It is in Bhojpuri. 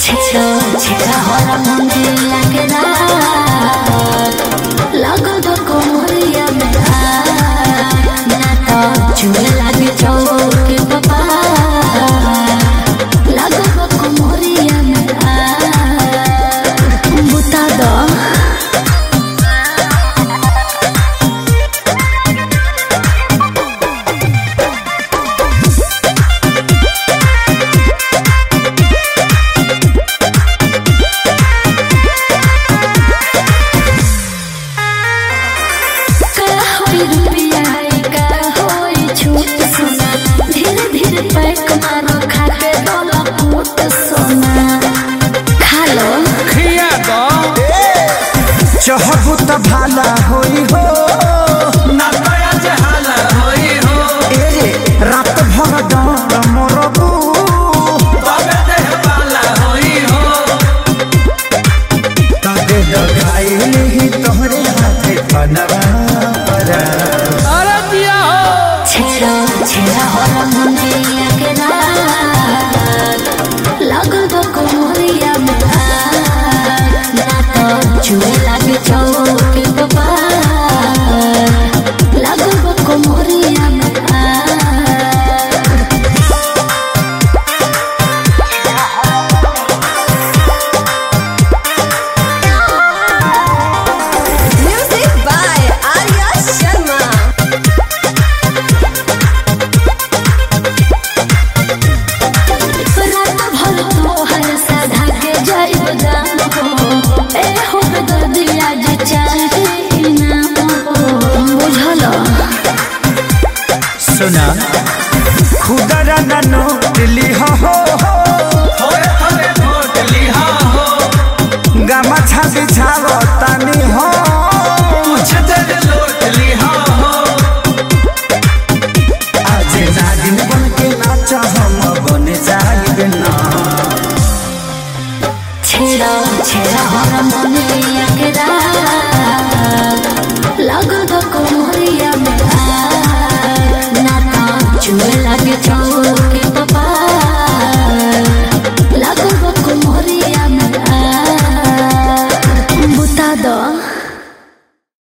छेड़ो छेड़ा हरा मंदिर लगना लगो तो कोमरिया में ना तो चूहे लगे चौके बाबा लगो तो कोमरिया में बुता दो का होई रुपया का होई छूट सोना धीरे धीरे पैक मारो खा के डोला फूट सोना खा लो खिया दो चहबू त भाला होई हो ना दया जहाला होई हो ए रे रात भर डर मरबू बाबे देह वाला होई हो तबे लगाई ही तोहरे हाथे बनवा परा अरे दिया हो छेड़ो छेड़ा हरा मंदिरिया के रात लगो तो कोमरिया में ना तो चूहे लगे चौके बाबा लगो तो कोमरिया में Music by Arya Sharma. रात भर तोहर साधा के जाइब दाम हो ए हो दर्दिया जे चाहे इनाम हो बुझल सुना खुदरा न नोट लिहा हो थोड़े थोड़े वोट लिहा हो गमा छाती छाव तानी हो कुछ देर लोट लिहा हो आज नागिन बन के नाच हम बन जाइब ना छेड़ा छेड़ा हर मनरिया के रात लगो तो कोमरिया में ना तो चुए लगे चौ